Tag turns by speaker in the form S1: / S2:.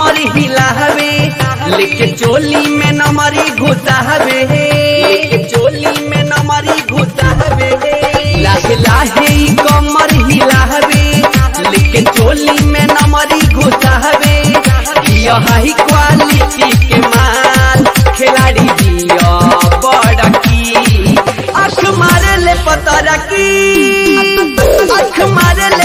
S1: कमर हिलावे लेके चोली में नमरी घुसावे लेके चोली में नमरी घुसावे लाहे लाहे ई कमर हिलावे लेके चोली में नमरी घुसावे यह हाई क्वालिटी के माल खिलाड़ी दिया बड़ा की आँख मारे ले पतरा की आँख मारे